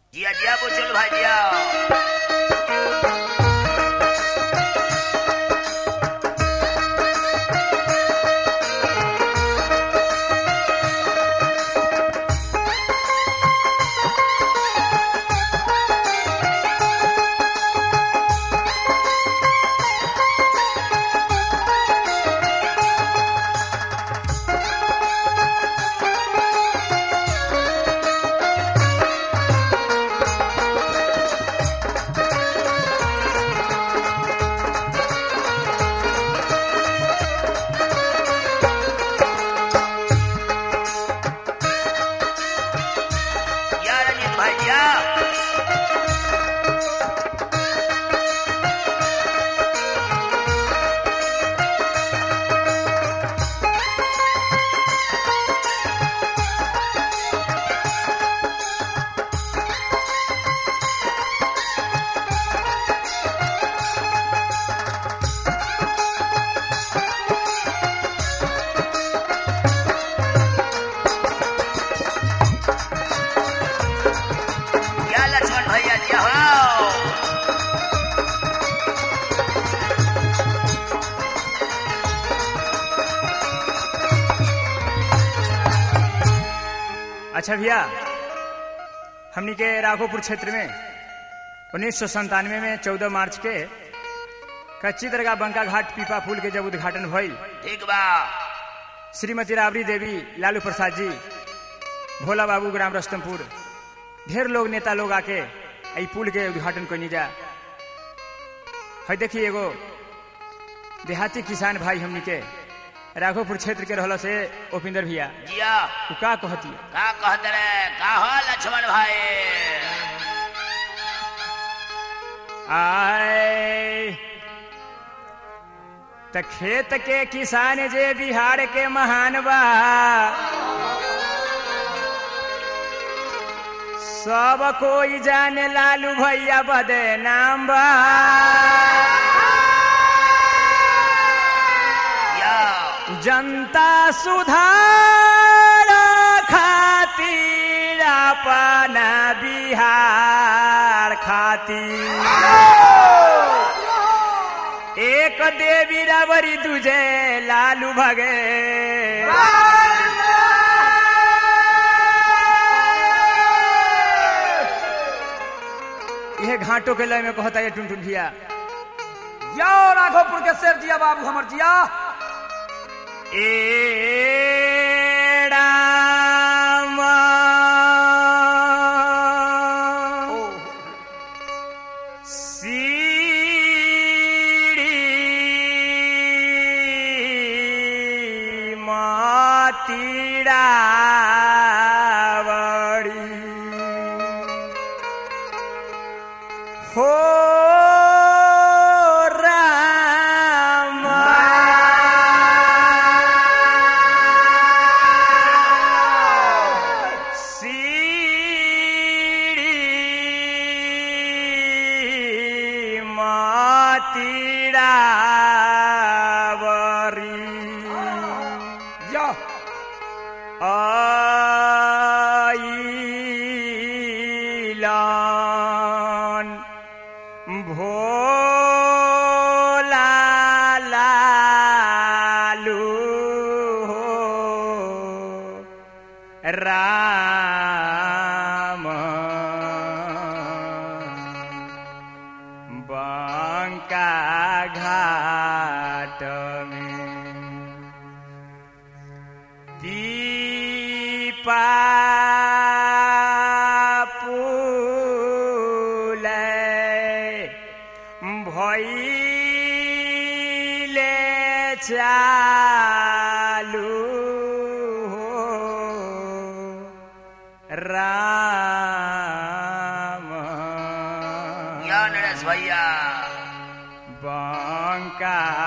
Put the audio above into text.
जिया जिया बुचुल भाई जिया जिया रंजीत भाई जिया जिया लक्ष्मण भैया जिया हो अच्छा भैया हमनी के राघोपुर क्षेत्र में उन्नीस सौ संतानवे में चौदह मार्च के कच्ची दरगाह बंका घाट पीपा पुल के जब उद्घाटन भई ठीक बा श्रीमती राबड़ी देवी लालू प्रसाद जी भोला बाबू ग्राम रस्तमपुर ढेर लोग नेता लोग आके ई पुल के उद्घाटन कनी जा है देखी एगो देहाती किसान भाई हमनी के राघोपुर क्षेत्र के रहल से उपिंदर भैया जिया उ का कहती का कहत रे का हो लक्ष्मण भाई आए त खेत के किसान जे बिहार के महान बा सब कोई जाने लालू भैया बदे नाम बा जिया जनता सुधार खातिर अपना बिहार खातिर एक देवी रावरी दूजे लालू भगे यह घाटों के लय में कहता है टुनटुन भैया यो राघोपुर के शेर जिया बाबू हमर जिया ए राम सीड़ी मातीड़ा हो राम सीड़ी मातीड़ा या आइलान भोला लालू हो राम बंका घाट में दीपा भैले चालू हो राम या नरेश भैया बंका